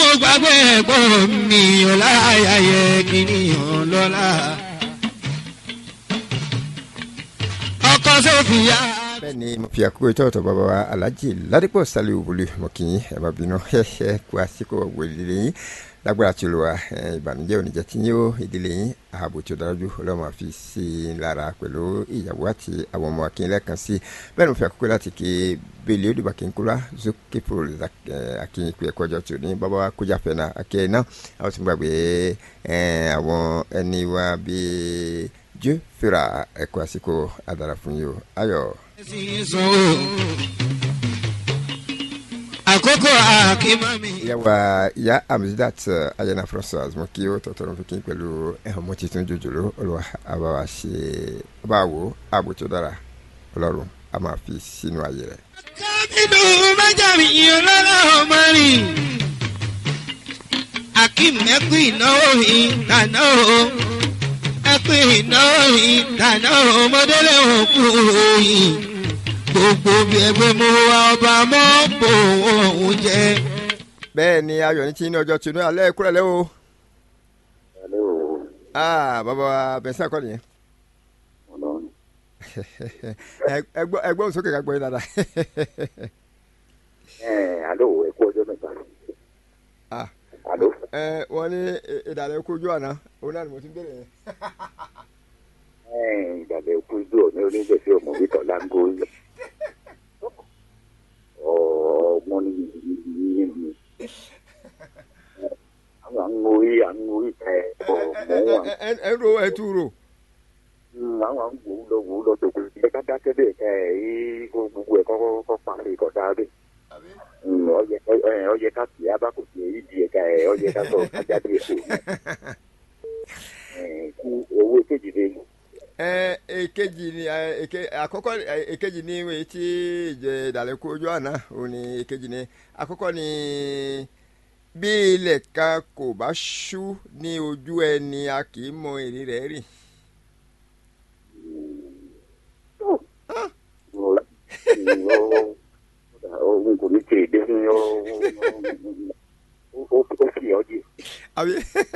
gbàgbé ẹ̀gbọ́n mi ọláyàyẹ kìnìún lọ́la. ọkọ sófìyà. bẹ́ẹ̀ ni mo fi àkókò ìtọ́wọ̀tọ̀ bàbá wa alhaji ládìpọ̀ sálẹ̀ òwúlé mo kì í ẹ̀ bá bínú ẹ̀ kú àsìkò wòlílé yín lágbára tí olùwà ìbànújẹ́ oníjẹ́ tí yóò ìdílé yín ààbò tí ó dájú ọlọ́mọ àfi sí i lára pẹ̀lú ìyàwó àti àwọn ọmọ akínyẹlẹ kan sí bẹ́ẹ̀ ni mo fi àkókò láti ké bẹ́ẹ̀lì odùbà kí n kúrò zókè pro akínyìn pé ẹ̀kọ́ ọjọ́ tí ò ní bàbá wa kójà fẹ́ náà akínyìn náà àwọn tí mo gbàgbé àwọn ẹni wa bíi jẹ́ fìrà ẹ̀kọ́ àsìkò àdàrà fún yìí o ayọ̀. àkókò àkímọ́mi. ìyàwó ìyá amzidat ayana françois mo kí ó tọ̀tọ̀rọ̀ fún kí n pẹ̀lú ọmọ tuntun jòjòló olùwà àbáwá ṣe báwo ààbò tó dára ọlọ́run a máa fi sínú ayé rẹ̀. kábínú májàmí ọlọ́lá ọmọ rìn. akeem ẹkú ìnáwó ìdáná o ẹkú ìnáwó ìdáná o mọdélé òkú òyìn gbogbo bí ẹgbẹ́ mú wa ọba mọ́ bò òun jẹ. bẹ́ẹ̀ ni ayọ̀ ní tí ní ọjọ́ tinú alẹ́ kúrẹ́ lẹ́wọ̀. alẹ́ o. aa bàbá wa bẹ̀sẹ̀ akọ́ nìyẹn. ọlọ́run. ẹgbọ́n ẹgbọ́n sókè ká gbọ́ yín dáadáa. ẹ alo ẹ kú ọjọ́ mẹ́ta. ah alo. ẹ wọ́n ní ìdàlẹ́ kojú àná òun náà ni mo ti ń bèrè yẹn. ẹ ìdàlẹ̀ kú ijó ní onígbèsè ọmọ wíkọ̀ láńgó yẹ. ọmọ ní yìí ni. àwọn àwọn orí àwọn orí tẹ ọ mọ wọn. ẹ ẹ ẹ ro ẹ tu ro. àwọn àwọn wò ó lọ wò ó lọ tó kù ẹ ká dákẹ́ bẹ́ẹ̀ ká ẹ yí gbogbo ẹ̀ kọ́ kọ́ pàṣẹ ìkọ̀dá bẹ́ẹ̀. ọyẹ ọyẹ ká tì á bá kò sí èyí di ẹ̀ka ẹ̀ ọyẹ ká sọ ajáde èso kú owó kejì lé ẹ èkejì ni ẹ èke àkọ́kọ́ ẹ èkejì ni ìwé tí ìjẹ ìdàlẹ́ kojú àná òun ni èkejì ni àkọ́kọ́ ni bí ilẹ̀ kan kò bá ṣú ní ojú ẹni a kì í mọ èrè rẹ̀ rìn. òun kò ní tè dé ní ó fi ọ́ díẹ̀ àbí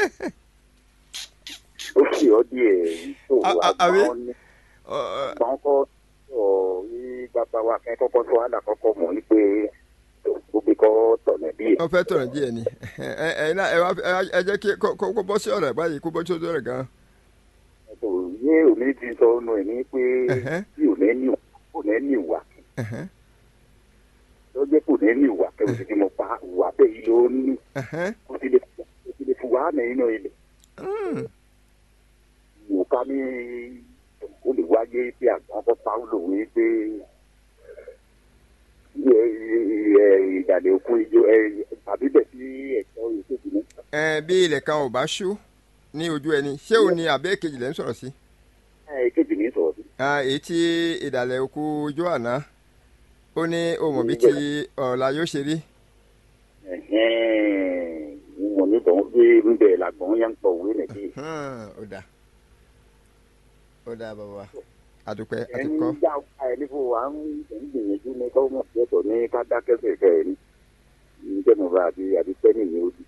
ó fi ọ́ díẹ̀ tó wà àbí? gbọ́n ní gbọ́n kọ́ ọ̀ ní bàbá wa kẹ́ kọ́kọ́ tó àdà kọ́kọ́ mọ̀ ní pé gbogbo kọ́ tọ̀nà díẹ̀. wọ́n fẹ́ tọ̀rọ̀ díẹ̀ ni ẹ ẹ náà ẹ wá ẹ jẹ́ kí kó kó bọ́ sí ọ̀rọ̀ ẹ̀ báyìí kó bọ́ sí ọ̀rọ̀ ẹ̀ gan. kò yé òní ti sọ ọ́nà ẹ̀ ní pé Ẹ̀hẹ́. tí ò ní ní kò ní ní ìwà Ẹ̀hẹ́n, tó jẹ́ kò ní ní ìwà kẹ́wọ́n ti fi mọ̀ pa ìwà bẹ́ẹ̀ yìí ló ní ẹ̀hẹ́n. kó ti lè kó ti lè fi wà á nínú ilẹ̀ Mm, wò ká ní ó lè wáyé pé àgbọn kọ́ paulo wí pé ìdàlẹ̀ òkun ijó tàbí bẹ̀ sí ẹ̀tọ́ ìṣèjì ní. ẹ bí ilẹ̀ kan ò bá ṣú ní ojú ẹni ṣé òun ni àbẹ́ èkejì lẹ́ ń sọ̀rọ̀ sí. ìkejì ní sọ̀rọ̀ sí. Ah, èyí tí ìdàlẹ̀ òkú ojú àná ó ní òmò bíi ti ọ̀la yóò ṣe rí. mo ní bọ̀ pé ń bẹ̀ làgbọ̀n yẹn ń pọ̀ òwe nìyí. Hmm, ó dáa ó dáa bàbá wa àdúpẹ́ àti ẹni kọ́. já ẹni fún wa ń gbìyànjú ní kọ́ mọ̀ yẹtọ̀ ní ká dákẹ́ fẹ̀fẹ̀ ẹni níjẹ́ mo bá àbí àbí pẹ́ẹ́nì ní odi.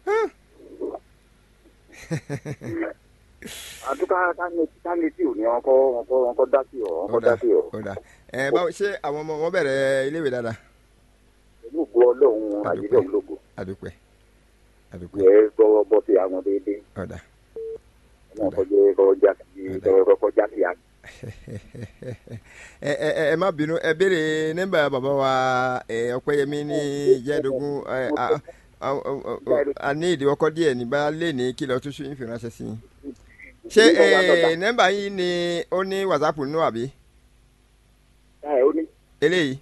àdúgbò káni tí ò ní ọkọ ọkọ ọkọ dá sí ọ ọkọ ó dá dáa sí ọ ó dáa ẹ báwo ṣé àwọn ọmọ wọn bẹ̀rẹ̀ iléèwé dáadáa. pẹ̀lú ògbó ọlọ́run àyílẹ̀ ológo àdúpẹ́ àdúpẹ́ yẹ gbọ́wọ́ bọ́ sí àwọn déédéé ó dáa. ọmọ ọkọjẹ kọjá sí kọjá sí àgbẹ̀. ẹ ẹ ẹ ẹ má bínú ẹ béèrè nọ́mbà bàbá wa ẹ ọpẹ́yẹmí ní ìjẹẹdógún ẹ a a a ní ìdíwọ́kọ́ díẹ̀ ní bá lè ní kí lọ tún ṣe ìfiránṣẹ́ sí i. ṣé ẹ nọ́mbà yìí ni ó ní whatsapp nínú àbí ẹ ó ní eléyìí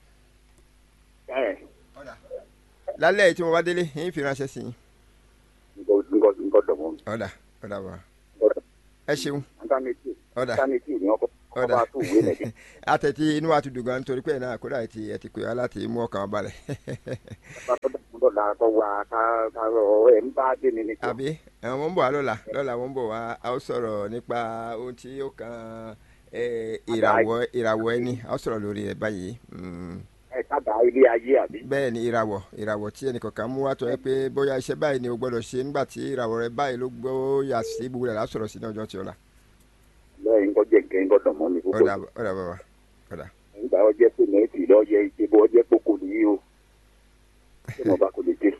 ẹ lálẹ́ yìí tí mo bá délé yín ìfiránṣẹ́ sí i. nǹkan nǹkan nǹkan dọ̀mọ́ ọ̀dà ọ̀dà wà nǹkan ẹ ṣeun íńtánẹ́ẹ̀tì ọ̀dà íńtánẹ́ẹ̀tì ní ọkọ̀ ọ̀dà ọba tó wé nìyí. àtẹ̀tí inú wa ti dùn gan nítorí pé ẹ̀ náà kódà ẹ̀ ti ẹ̀ ti pè wá láti mú ọkàn wa balẹ̀. lọ́la kọ́ wa ká ká ẹ̀ ń bá dé ní ní. àbí àwọn ọmọ ń bọ̀ wá lọ́la lọ́la wọ́n ń bọ̀ wá a ó sọ̀rọ̀ nípa ohun tí ó kan eh, ìràwọ̀ ìràwọ̀ ẹni a ó sọ̀rọ̀ lórí ẹ̀ báyìí. Mm. ẹ kábàá ilé ayé àbí. bẹ́ẹ̀ ni ìràwọ̀ ìràwọ̀ tí ẹnìkọ̀ọ̀kan mú wá tọ́ ẹ pé bóyá iṣẹ́ báyìí ni o gbọ́dọ̀ ṣe nígbà tí ìràwọ̀ rẹ báyìí ló gbóyà sí gbogbo rẹ̀ lásọ̀rọ̀ sí ní ọjọ́ tí ó la. lẹ́yìn kọ́ jẹ́ nǹkan gbọ́dọ̀ mọ́ mi púpọ̀. ọ̀dà ọ̀dà bàbá ọ̀dà. nígbà ọjẹ́ pé mẹ́tì lọ́yẹ ìṣèbọ̀ ọjẹ́ kókó nìyí o ṣé mo bá kò lè dé.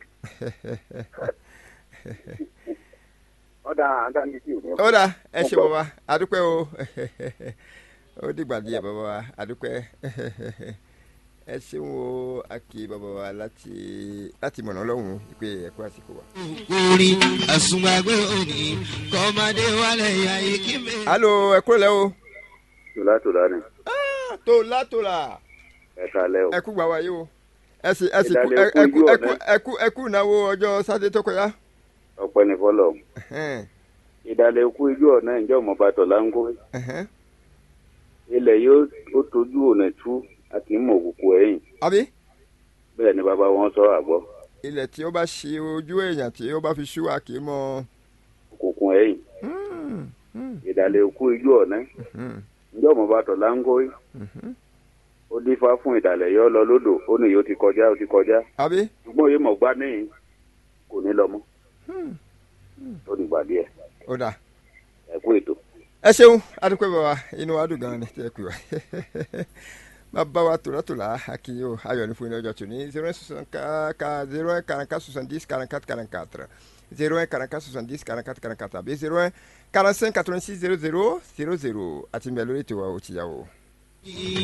ọ̀dà àdáni sí òní. ọ̀dà ẹ ṣe bàbá adúpẹ́ o ó dìgbà díẹ̀ bàbá wa adúpẹ́ ẹ ṣeun o akí bàbá wa láti láti mọ̀nà ọlọ́run pé ẹ̀kọ́ àsìkò wa. orí àsùnwàgbé òní kọ́mọdé wálé ayé kí mi. alo ẹ kúrò lẹ́ o. tòlá tòlá ni tòlá tòlá ẹ kalẹ́ o. ẹ kú gbà wáyé o ẹ sì ẹ sì kú Ìdálẹ́ ẹ kú ojú ẹ kú ọ̀nà. ẹ kú ẹ kú ìnáwó ọjọ́ sátidé tó kọjá. ọpẹ́ ní fọlọ Ẹhẹ́n, ìdálẹ́ ikú ijó ọ̀nà ìjọ ọmọba tọ̀lá ń kó ẹhẹ́n. ilẹ̀ yóò ó tójú ọ̀nà tú àti mọ̀ òkùnkùn ẹ̀yìn àbí bẹ́ẹ̀ ni bàbá wọn sọ àgbọ̀ ilẹ̀ tí ó bá ṣe ojú èèyàn tí ó bá fi ṣú wa kì í mọ. òkùnkùn ẹ̀yìn Hmm, hmm, ìdálẹ́ ikú ijó ọ̀nà hmm, ìjọ ọmọba tọ̀lá ń kó hmm. ó dífá fún ìdálẹ́ yọ lọ lódò ó ní yóò ti kọjá ó ti kọjá àbí ṣùgbọ́n yìí mọ̀ gbá níyìn kò ní lọ mọ́ Hmm, ó ní gbà díẹ̀ ó dà ẹ kú ètò. ẹ ṣeun adúpẹ́ bàbá inú wa dùn gan-an ni tí ẹ pè wá bàbá wa tòlátòlá akínyó ayọ̀ ní fún ilé ọjọ́ tòní zero one soixante ka zero one quarante quatre soixante dix quarante quatre quarante quatre zero one quarante quatre soixante dix quarante quatre quarante quatre àbí zero one quarante cinq quatre vingt six zero zero zero zero àti mbẹ lórí tiwa ò tìyàwó.